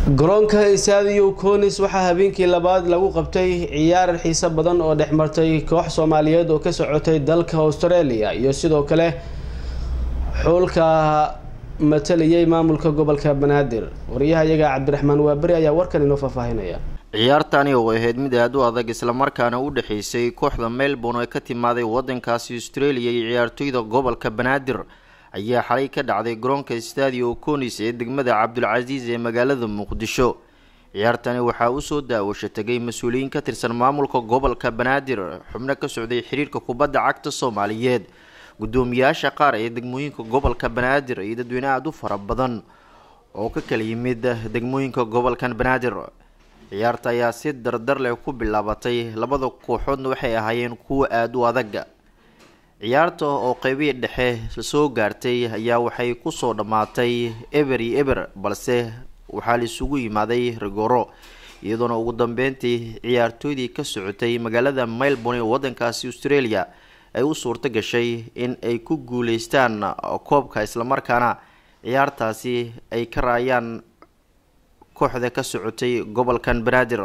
garoonka isaadiyo konis waxaa habeenkii labaad lagu qabtay ciyaar xiiso badan oo dhex martay koox soomaaliyeed oo ka socotay dalka australia iyo sidoo kale xuulka matalayay maamulka gobolka banaadir wariyahayaga cabdiraxmaan waaberi ayaa warkan inoo faahfaahinaya ciyaartani oo ahayd mid aada u adag islamarkaana u dhexeysay kooxda melbourne ee ka timaaday wadankaasi australia iyo ciyaartoyda gobolka banaadir ayaa xalay ka dhacday garoonka stadio conis ee degmada cabdulcasiis ee magaalada muqdisho ciyaartani waxaa usoo daawasho tegay mas-uuliyiin ka tirsan maamulka gobolka banaadir xubno ka socday xiriirka kubadda cagta soomaaliyeed guddoomiyaasha qaar ee degmooyinka gobolka banaadir iyo dadweyne aada u fara badan oo ka kala yimid degmooyinka gobolkan banaadir ciyaarta ayaa si dardar leh ku bilaabatay labada kooxoodna waxay ahaayeen kuwa aada u adaga ciyaarta oo qeybihii dhexe soo gaartay ayaa waxay kusoo dhammaatay eber iyo eber balse waxaa la isugu yimaaday rigoro iyadoona ugu dambeyntii ciyaartooydii ka socotay magaalada melbourne ee wadankaasi australia ay u suurto gashay in ay ku guuleystaan koobka islamarkaana ciyaartaasi ay ka raayaan kooxda ka socotay gobolkan banaadir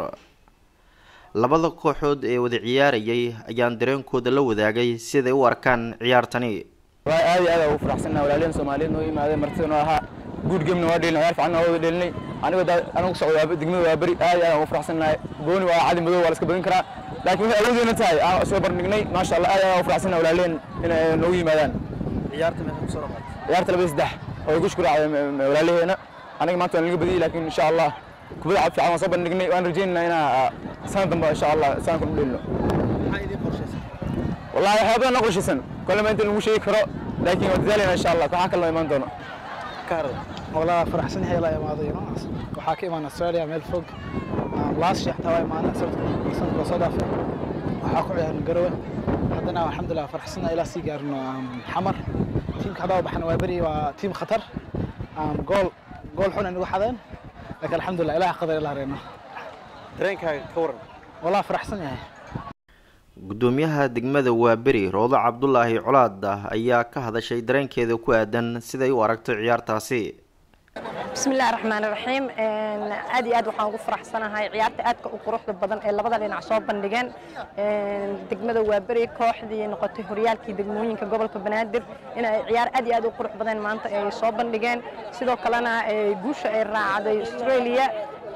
labada kooxood ee wada ciyaarayay ayaan dareenkooda la wadaagay siday u arkaan ciyaartani waa aad iyo aad ugu faraxsannaha walaalyahan soomaaliyeed noo yimaadeen martida noo ahaa guud gemna waa dhelin ciyaar fiican waa wada dhelinay anigoo anigu ku socdo degmada waa beri aad iyo aad ugu faraxsannahay gooni waa cadi madow waa la iska badin karaa laakiin waxay awoodeena tahay aan isoo bandhignay maasha allah aad iyo aad ugu faraxsannaha walaalyahan inay noogu yimaadaan ciyaarta meesha kusoo dhamaatay ciyaarta labada saddex oo gush ku raacday walaalyaheena aniga maanta waan laga badiyey laakiin insha allah kubada cad fiican waan soo bandhignay waan rajaynaynaa inaa sanad dambe insha allah sanad ku dhelino maxaa idiin qorshaysan wallahi waxyaa badan noo qorshaysan kolema inta lagu sheegi karo laakiin waan dadaalayna insha allah waxaa kaloo imaan doono ka harday والله فرحسن هي لا يماضي وحاكي من استراليا ميل فوق لاست شيء حتى معنا صرت صرت صدف وحاكو يعني قروه عندنا الحمد لله فرحسنا الى سيجار انه حمر تيم كذا وبحنا وابري وتيم خطر جول جول حنا نقول حدين لكن الحمد لله اله قدر الله رينا dareenkaaga ka waran والله فرحسن هي guddoomiyaha degmada waaberi roodo cabdulaahi colaad ayaa ka hadashay dareenkeeda ku aadan siday u aragto ciyaartaasi bismillahi raxmaani raxiim aad iyo aad waxaan ugu faraxsanahay ciyaarta aadka u quruxda badan ee labada dhinac soo bandhigeen degmada waaberi kooxdii noqotay horyaalkii degmooyinka gobolka banaadir inay ciyaar aad iyo aad u qurux badan maanta ay soo bandhigeen sidoo kalena guusha ay raacday australia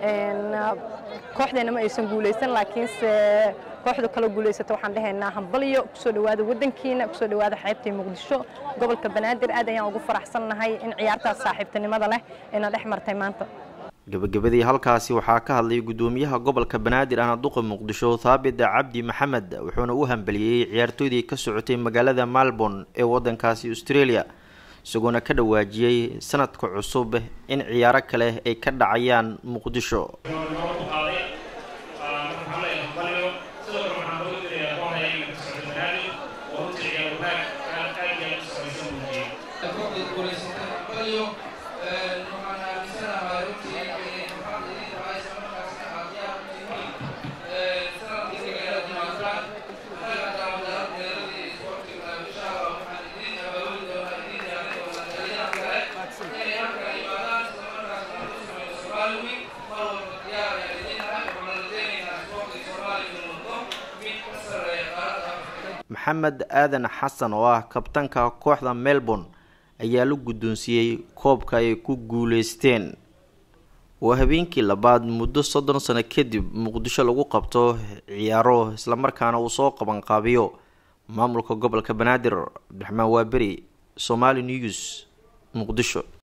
kooxdeena ma aysan guulaysan laakiinse kooxda kala guulaysata waxaan dhahaynaa hambalyo kusoo dhawaada wadankiina kusoo dhawaada xeebtii muqdisho gobolka banaadir aad ayaan ugu faraxsannahay in ciyaartaas saaxiibtinimada leh ayna dhex martay maanta gabagabadii halkaasi waxaa ka hadlay guddoomiyaha gobolka banaadir ahna duqa muqdisho thaabit cabdi maxamed wuxuuna u hambeliyey ciyaartooydii ka socotay magaalada melbourne ee wadankaasi australia isagoona ka dhawaajiyey sanadka cusub in ciyaaro kale ay ka dhacayaan muqdisho maxamed aadan xasan oo ah kabtanka kooxda melbourne ayaa la guddoonsiiyey koobka ay ku guuleysteen waa habeenkii labaad muddo soddon sano kadib muqdisho lagu qabto ciyaaro islamarkaana uu soo qabanqaabiyo maamulka gobolka banaadir cabdiraxmaan waaberi somali news muqdisho